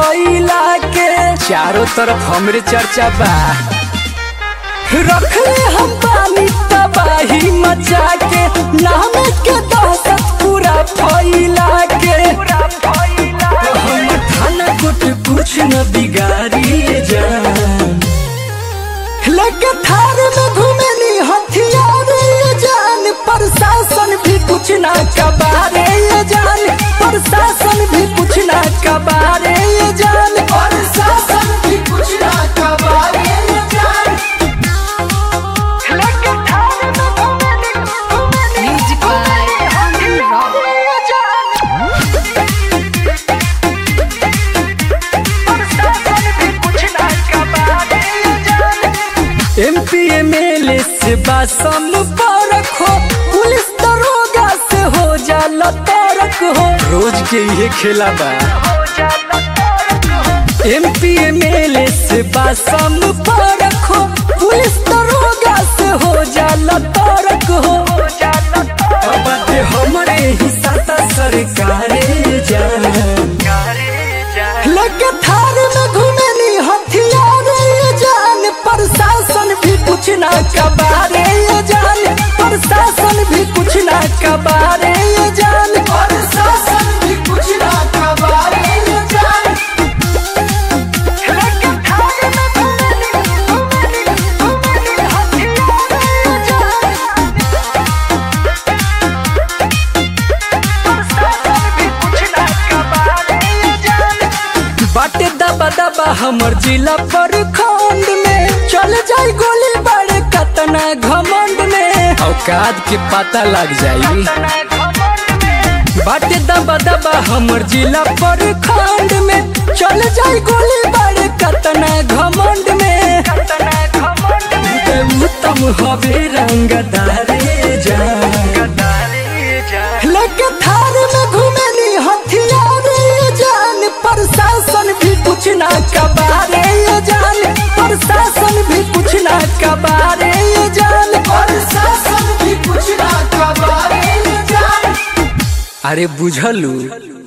फैला के चारों तरफ हमरे चर्चा बा रखले हम पानी तबाही मचा के नाम के दहशत पूरा फैला के हम थाना कुछ कुछ न बिगाड़ी जान लगे थार में घूमेली हथियार ये जान प्रशासन भी कुछ ना कबारे ये जान प्रशासन भी कुछ ना कबारे ये जान प्रशासन भी कुछ ना कबारे ये जान लगे थार में घूमेली घूमेली Music by Andrew Rock. ये जान प्रशासन भी कुछ ना कबारे ये जान एमपी एमएलए से बासम पारक हो पुलिस दरोगा से हो जाला तारक हो रोज के ये खेला बा एमपी एमएलए से बासम पारक हो पुलिस दरोगा से हो जाला तारक हो अब बाटे हमरे ही साता सरकारे जान लगे थार में घूमेली हथियार ये जान प्रशासन भी कुछ ना कबारे ये जान प्रशासन भी कुछ ना कबारे ये जान प्रशासन भी कुछ ना कबारे ये जान लगे थार में घूमेली घूमेली घूमेली हथियार ये जान प्रशासन भी कुछ ना कबारे ये जान बाटे दबा दबा हमर जिला पर खंड में चल जाई गोली बड़े कतना घमंड में औकात के पता लग जाई बाटे दबा दबा हमर जिला पर खंड में चल जाई गोली बड़े कतना घमंड में ते उत्तम हवे रंगदारे जान लगे थार में घूमेली हथियार ये जान प्रशासन भी कुछ ना कबारे ये जान प्रशासन भी कुछ ना कबारे ये जान प्रशासन भी कुछ ना कबारे ये जान अरे बुझलू